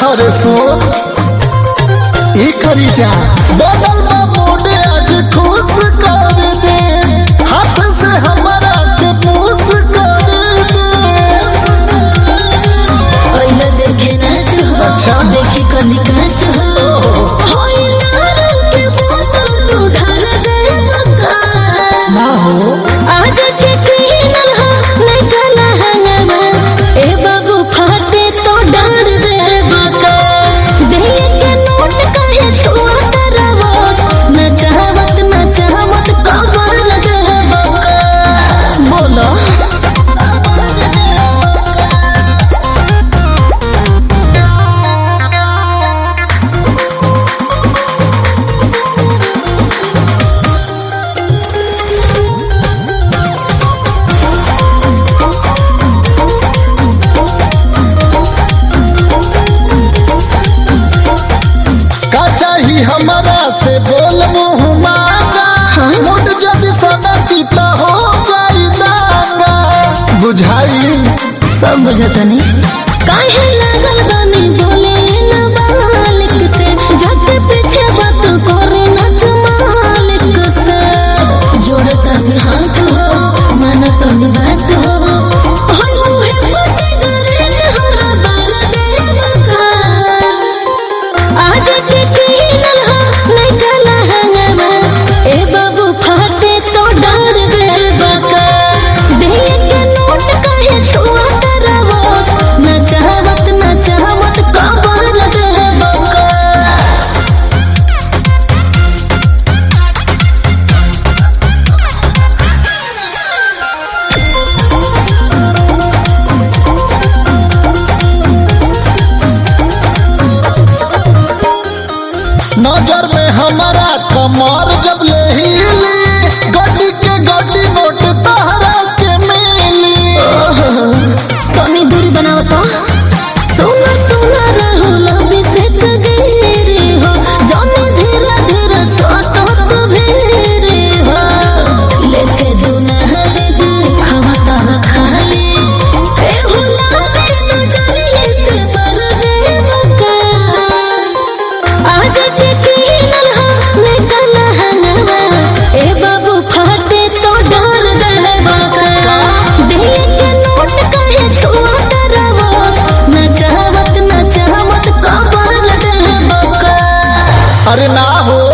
अरे सुन ई करी जा बदल बा मोडे आज खुश कर दे हाथ से हमारा के पूछ कर दे ओइला देखे नाच हो अच्छा। देखी कनी काच हो होई नारू के बोतल तू ढाल दे मका ना हो आज के किनल हो नहीं कला हंगवा ए बाबू फाटे तो डार दे बका दे के नोट काहे छुआ करवो न चाहवत न चाहवत कबाल दे बका बोलो का चाही हमारा से बोल मुँह मांगा मुड जदि सनती त हो जाई दागा बुझाई सब बुझतनी काहे लागल बानी बोले न मालिक से जाके पीछे बात करे न मालिक से जोड़तनी हाथ हो मानतनी बात हो होय मुहे पटे गरे हमरा बाल दे का आज के किनल हो नहीं कला हंगवा ए बाबू फाटे तो डार दे बका दे के नोट काहे छुआ करवो न चाहवत न चाहवत कबाल दे बका नजर में हमारा कमर जब ले हिली गड्डी के गड्डी नोट तहरा के मिली तनी दूरी बनाव तो सोना सोना रहो लबी से कगेरे हो जाने धीरे धीरे सोटो तो भेरे हो लेके दुनहरे देखवा तारा खाली ए हुला दे नजरिए से पर दे मका आज के किनल हो ने कला हंगवा ए बाबू फाटे तो डाल दे बका दे के नोट काहे छुआ करवो न चाहवत न चाहवत कबाल दे बका अरे ना हो